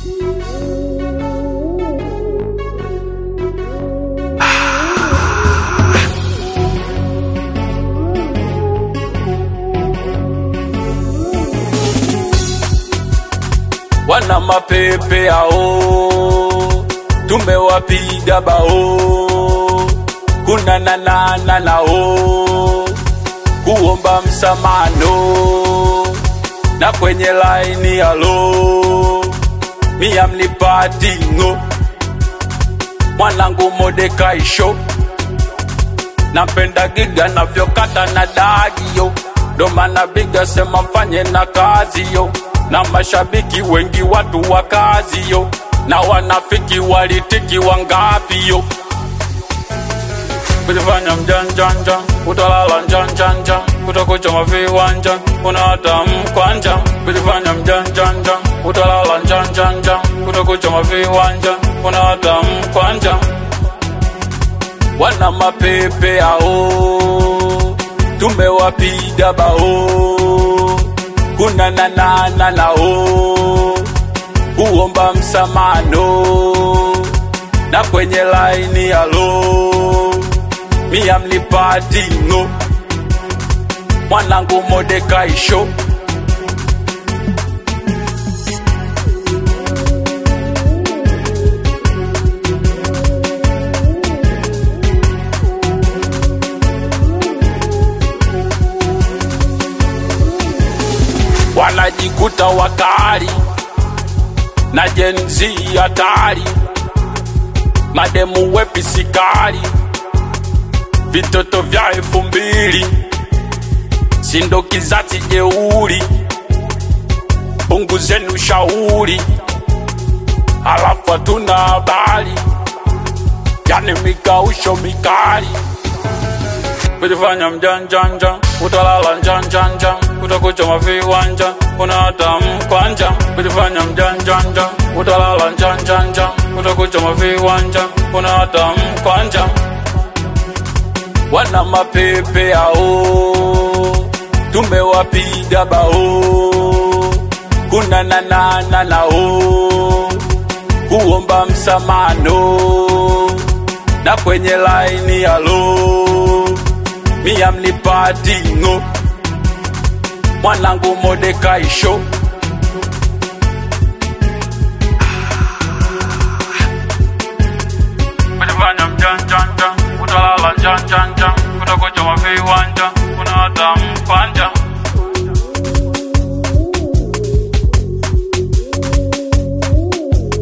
wana mapepe ao tumewapiga bao kuna nanana nao kuomba msamano na kwenye laini alo mia mnipatingo mwanangu modekaisho napenda giga navyokata na dagio ndo maana biga sema mfanye na kazi yo na mashabiki wengi watu wa kazi yo na wanafiki walitiki wangapi yo kujifanya mjanjanja utalala njanjanja utakuchoma viwanja unahata mkwanja kujifanya mjanjanja utalala njanjanja utakuchoma viwanja unahata mkwanja wana mapepe ao tumewapiga bao kuna nanana nao kuomba msamano na kwenye laini alo mia mnipatingo mwanangu modekaisho wanajikuta wakali na jenzi hatari mademu wepisikali vitoto vya elfu mbili sindo kizazi jeuri punguzeni ushauri halafu hatuna habari yani mikausho mikali kujifanya mjanjanja utalala njanjanja utakuchoma viwanja unahata mkwanja kujifanya mjanjanja utalala njanjanja utakuchoma viwanja unahata mkwanja wana mapepe ao tumewapiga bao kuna nanana nao kuomba msamano na kwenye laini alo mia mnipatingo mwanangu modekaisho